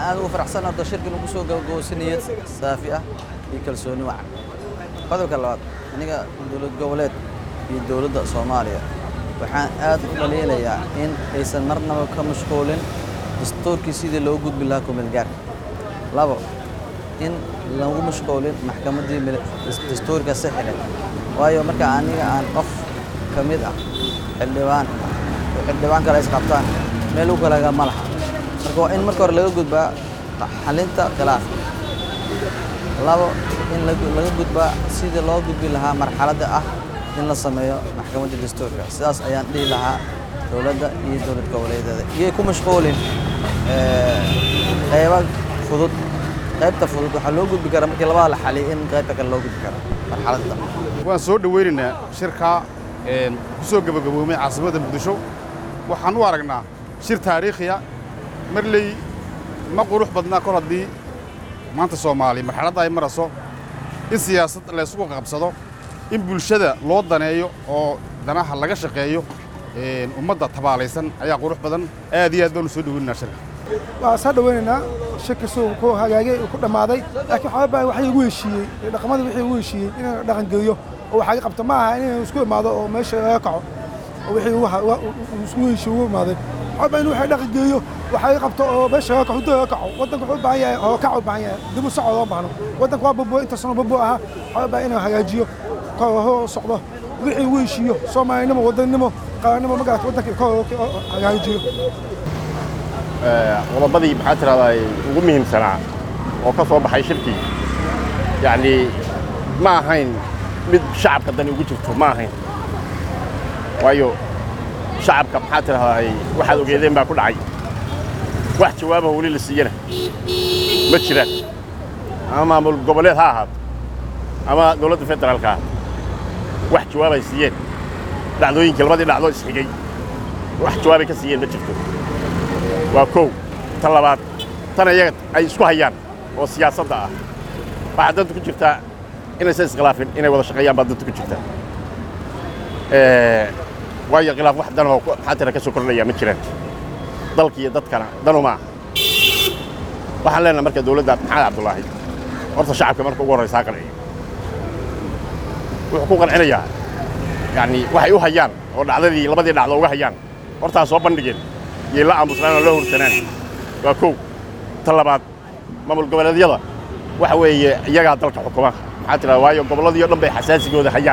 aad ugu faraxsan horta shirkan ugu soo gabagabo niyad saafi ah iyo kalsooni wacan qodobka labaad aniga dowlad goboleed iyo dowladda soomaaliya waxaan aad u dhaliilayaa in aysan marnaba ka mashquulin dastuurkii sidii loo gudbi lahaa kumeelgaarka labo in lagu mashquulin maxkamaddii dastuurka sixile waayo marka aniga aan qof ka mid ah xildhibaan oo xildhibaan kale isqabtaan meel u kalaga ma laha marka waa in marka hore laga gudbaa xalinta khilaafka labo in laga gudbaa sidii loo gudbi lahaa marxaladda ah in la sameeyo maxkamadda dastuurka sidaas ayaan dhihi lahaa dowladda iyo dowlad goboleedyada iyay ku mashquulin qayba fudud qaybta fudud waxaa loo gudbi karaa markii labada la xaliyo in qaybta kale loo gudbi karo marxaladda waan soo dhoweynaynaa shirkaa ku soo gebagaboomay caasimadda muqdisho waxaan u aragnaa shir taariikhiya marley ma qurux badnaa kol haddii maanta soomaaliya marxaladda ay marayso in siyaasad laysku qabsado in bulshada loo daneeyo oo danaha laga shaqeeyo ummadda tabaalaysan ayaa qurux badan aad iyo aad baanu soo dhoweynaynaa shirka waan soo dhoweynaynaa shirka suu ku hagaagay ku dhammaaday laakiin waxaa baa waxay ugu heshiiyey dhaqamadii wixii ugu heshiiyey inaan dhaqan geliyo oo waxaa qabta ma aha inay isku imaado oo meesha laga kaco oo wixii isku heshiiye ugu imaaday waxaa baa in waxay dhaqan geliyo waxaa qabto oo meesha laga kaco huddo laga kaco waddanka wuxuu u baahan yahay oo kac u baahan yahay dib u socod loo baahno waddanka waa bobo inta sano bobo ahaa waxaa baa inuu hagaajiyo koo socdo wixii ugu heshiiyo soomaalinimo wadannimo qaranimo magarat waddanka koo hagaajiyo qodobadii maxaa tidahdaa ugu muhiimsanaa oo ka soo baxay shirkii yacnii ma ahayn mid shacabka dani ugu jirto ma ahayn waayo shacabka maxaa tidahdaa waxaad ogeedeen baa ku dhacay wax jawaabaha weli la siiyana ma jiraan ama maamul goboleed ha ahaato ama dowladda federaalka ah wax jawaab ay siiyeen dhacdooyinkii labadii dhacdoo isxigay wax jawaabay ka siiyeen ma jirto waa kow tan labaad tan iyaga ay isku hayaan oo siyaasadda ah waxaa danta ku jirtaa inaysan iskhilaafin inay wada shaqeeyaan baa danta ku jirtaa waayo khilaaf wax danoo maxaa tira ka soo kordhaya ma jiraan dalka iyo dadkana danumaa waxaan leenahay marka dowladda maxamed cabdulaahi horta shacabka marka ugu horraysa ha qanciyo wuxuu ku qancinayaa yacni waxay u hayaan oo dhacdadii labadii dhacdo uga hayaan hortaa soo bandhigeen yay la aamusnaan oo la hursanaan waa kow ta labaad maamul goboleedyada waxa weeye iyagaa dalka xukuma maxaa tiraa waayo gobolladii o dhan bay xasaasigooda hayaan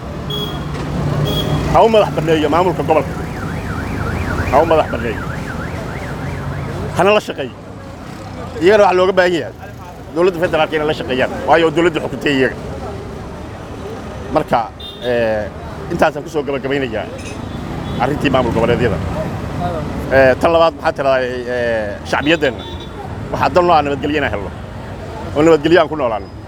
ha u madax banneeyo maamulka gobolka ha u madax banneeyo hana la shaqeeyo iyagana waxaa looga baahan yahay dowladda federaalka inay la shaqeeyaan waayo dowladda xukuntay iyaga marka intaasaan ku soo gabagabaynayaa arrintii maamul goboleedyada tan labaad maxaa tidahdaa shacbiyaddeenna waxaa dan noo ah nabadgelyo inaan helno oo nabadgelyo aan ku noolaanno